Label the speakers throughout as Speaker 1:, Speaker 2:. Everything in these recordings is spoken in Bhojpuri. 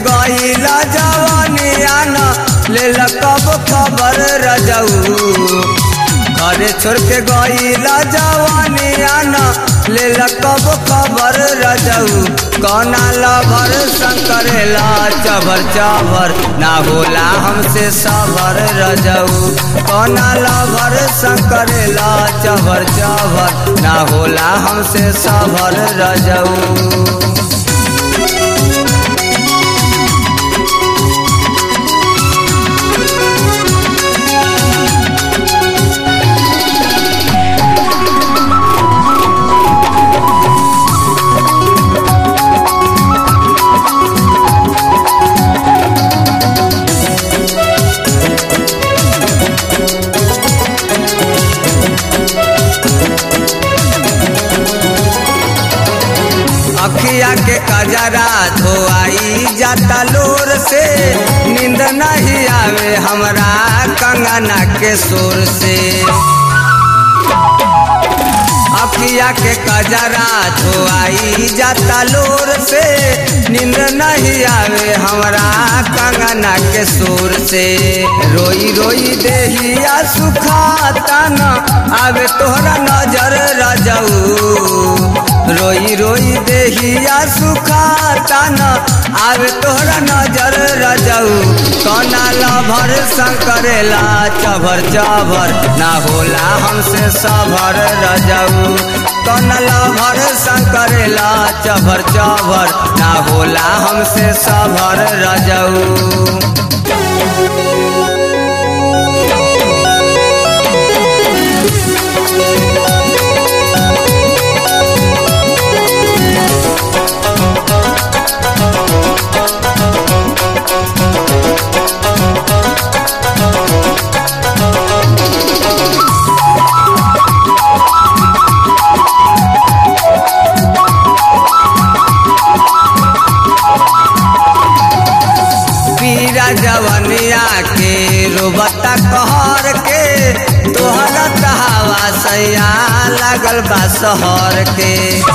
Speaker 1: गईला जवानिया न ले कब खबर रजऊ घरे छोड़ के गईला जवानिया न ले कब खबर रजऊ कौना लभर संकरेला चबर चबर ना होला हमसे सबर रजऊ कौना लभर संकरेला चबर चबर ना होला हमसे सबर रजऊ अखिया के कजरा धोआई जाता लोर से नींद नहीं आवे हमरा कंगना के शोर से अखिया के कजरा धोआई जाता लोर से नींद नहीं आवे हमरा कंगना के शोर से रोई रोई देहिया सुखाता न आवे तोहरा नजर रजऊ रोई रोई देहिया सुखाता न आवे तोहरा नजर रजऊ कौना लभर संकरेला चभर चभर ना होला हमसे सभर रजऊ कौना लभर संकरेला चभर चभर ना होला हमसे सभर रजऊ पीरा जवनिया के रोबता कहर के तोहरा कहावा सैया लागल बा शहर के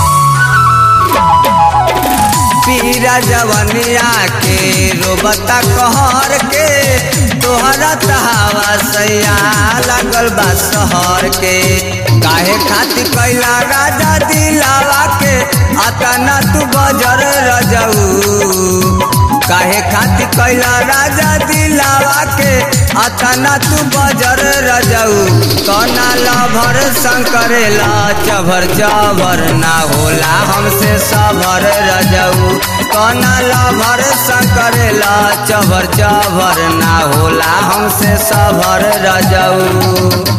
Speaker 1: पीरा जवनिया के रोबता कहर के तोहरा तहावा सैया लागल बा शहर के काहे खातिर कैला राजा दिलावा के अतना तू बजर रजऊ काहे खातिर कैला राजा दिलावा के अतना तू बजर रजऊ कौना लभर संकरेला चभर चभर ना होला हमसे सभर रजऊ कौना लभर संकरेला चभर चभर ना होला हमसे सभर रजऊ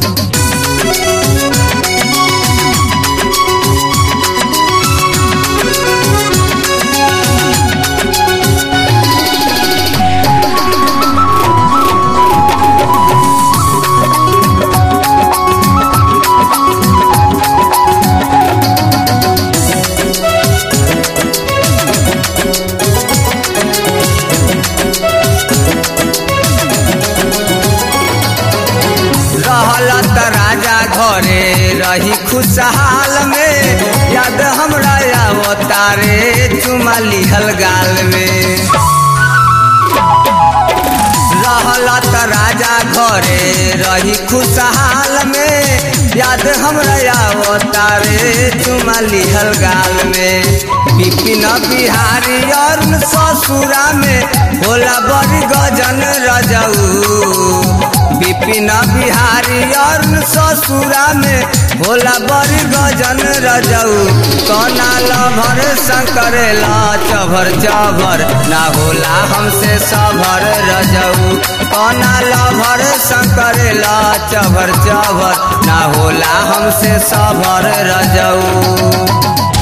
Speaker 1: रहला त राजा घरे रही खुशहाल में याद हमरा आवतारे चुमा लिहल गाल में रहला त राजा घरे रही खुशहाल में याद हमरा आवतारे चुमा लिहल गाल में बिपिन बिहारी और ससुरा में होला बड़ी गजन रजऊ बिपिन बिहारी और ससुरा में होला बड़ी गजन रजऊ कौना लभर संकरेला चभर चभर ना होला हमसे सभर रजऊ कौना लभर संकरेला चभर चभर ना होला हमसे सभर रजऊ